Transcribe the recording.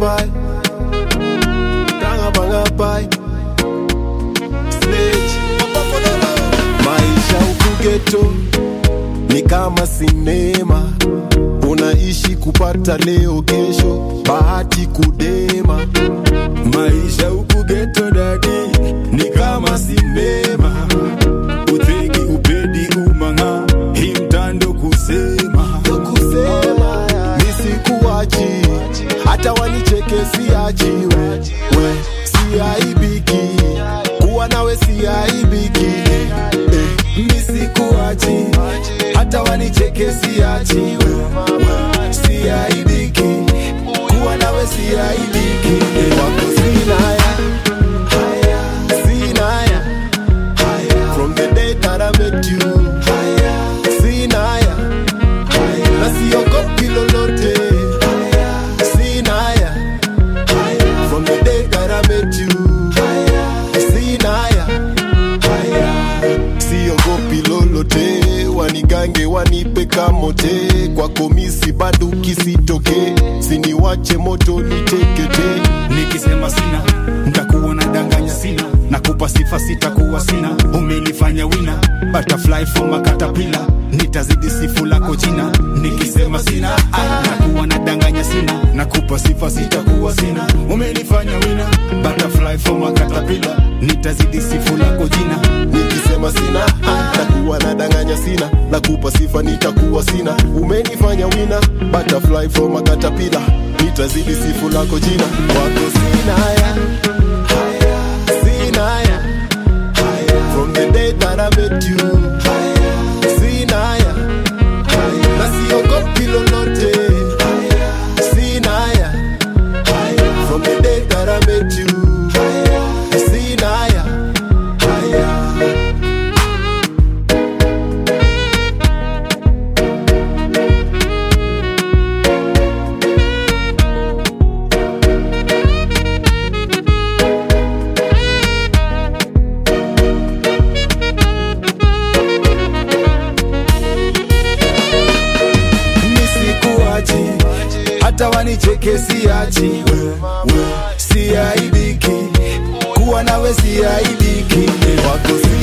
bangapai tanga bangapai Sledge. maisha huku geto ni kama sinema unaishi kupata leo kesho bahati kudema maisha huku geto dadi ni kama sinema utegi upedi umanga hii mtando kusema kusema nisikuachi hata wanicheke siachiwe we siaibiki kuwa nawe siaibiki eh, nisikuachi hata wanicheke siachiwe we siaibiki kuwa nawe siaibiki eh, wako sinaya sinaya from the day that I met you sinaya na siogopi lolote sinaya from the day that I met you sinaya siogopi lolote wanigange wanipe kamote kwako misi bado kisitoke siniwache moto nitekete nikisema sina ntakuwa na danganya sina nakupa sifa sitakuwa sina umenifanya wina butterfly from a caterpillar nitazidi sifu lako jina nikisema sina ah, nakuwa na danganya sina nakupa sifa sitakuwa sina umenifanya wina butterfly from a caterpillar nitazidi sifu lako jina nikisema sina ah, takuwa nadanganya sina nakupa sifa nitakuwa sina umenifanya wina butterfly from a caterpillar nitazidi sifu lako jina wako sinaya sinaya from the day that I met you sinaya na siogopi lolote sinaya from the day that I met you sinaya nisikuachi hata wanicheke siachi we, we, siaibiki kuwa nawe siaibiki wako si